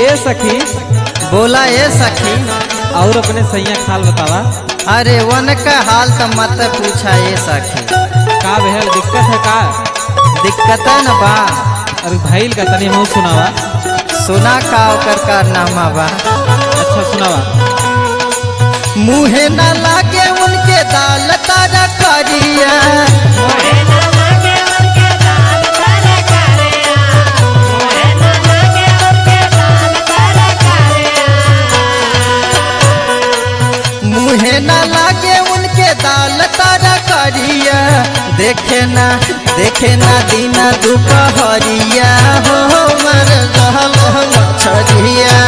ए सखी बोला ए सखी और अपने सैया खाल बतावा अरे वन का हाल तो मत पूछा ए सखी का भेल दिक्कत है का दिक्कत है न बा अरे भैल का तनी मुँह सुनावा सुना का ओकर कारनामा बा अच्छा सुनावा मुहे न लागे उनके दाल तारा करिया मुहे न लागे उनके दाल तारा करिया देखे ना देखे ना दीना दुपहरिया हो मर रहल मछरिया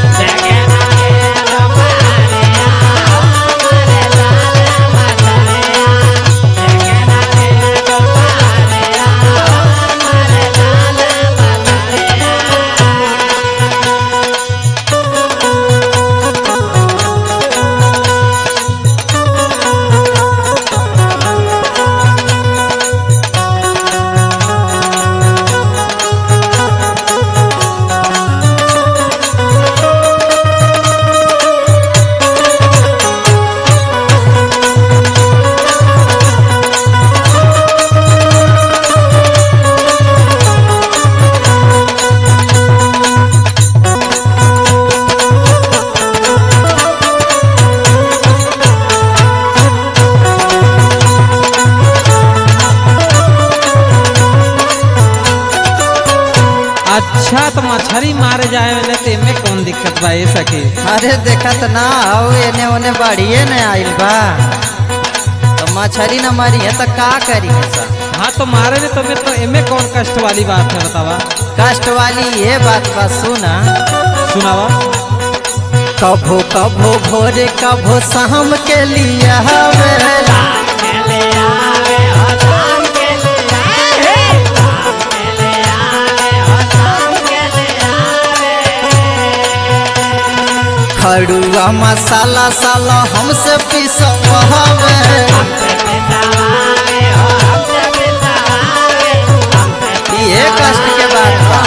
अच्छा तो मछली मारे जाए में ते में कौन दिक्कत बा ए सखी अरे देखत ना आओ एने ओने बढ़िए न आइल बा तो मछली न मारी है तो का करी है सब हाँ तो मारे में तो में तो एमे कौन कष्ट वाली बात है बतावा कष्ट वाली ये बात बा सुना सुनावा कभो कभो भोरे कभो शाम के लिए हवे खड़ुआ मसाला साला हमसे पिसवावे ये कष्ट के बात बा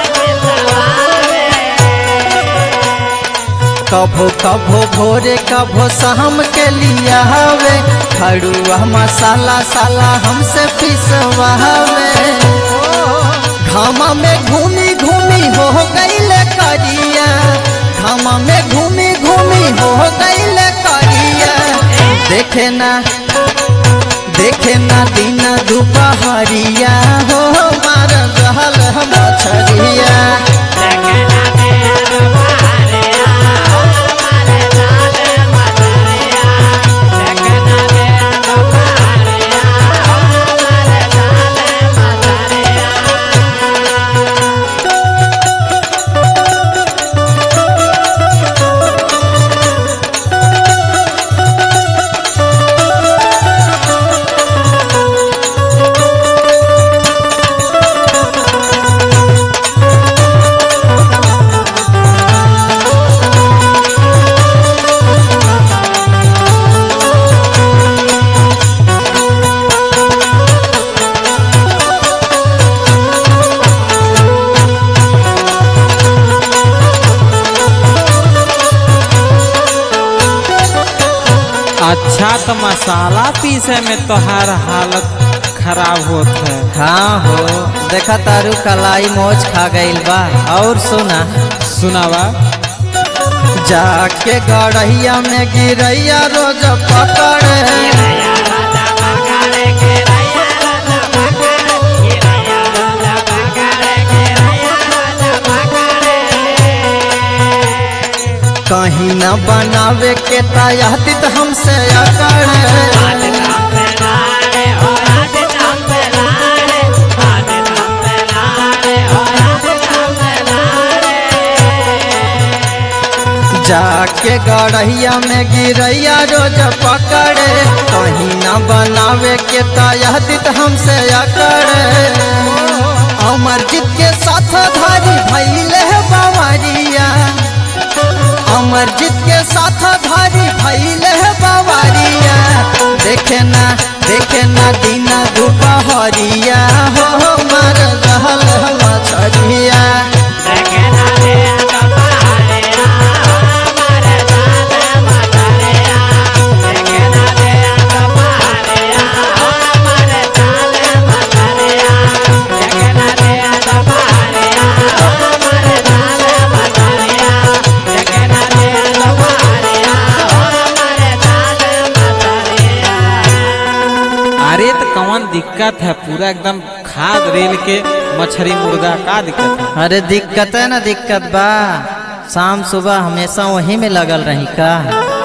कभो कभो भोरे कभो शाम के लिए हवे खड़ुआ मसाला साला हमसे पिसवावे घामा में घूमी घूमी हो गईले करिया घामा में घूमी घूमी हो गईले करिया देखे ना देखे ना दिन दुपहरिया हो मार रहल मछरिया अच्छा तो मसाला पीसे में तोहार हालत खराब होत है हाँ हो देखा तारू कलाई मोच खा गईल बा और सुना सुनावा जाके गड़हिया में गिरैया रोज पकड़े कहीं न बनावे के तायातित हमसे अकड़े जाके गड़हिया में गिरैया रोज पकड़े कहीं न बनावे के तायातित हमसे अकड़े अमरजीत के साथ धारी भैले बावरिया अमरजीत के साथ धारी भैले बावरिया देखे ना देखे ना दिन दुपहरिया हो मर रहल मछरिया Thank you. दिक्कत है पूरा एकदम खाद रेल के मछली मुर्गा का दिक्कत है अरे दिक्कत है ना दिक्कत बा शाम सुबह हमेशा वहीं में लगल रही का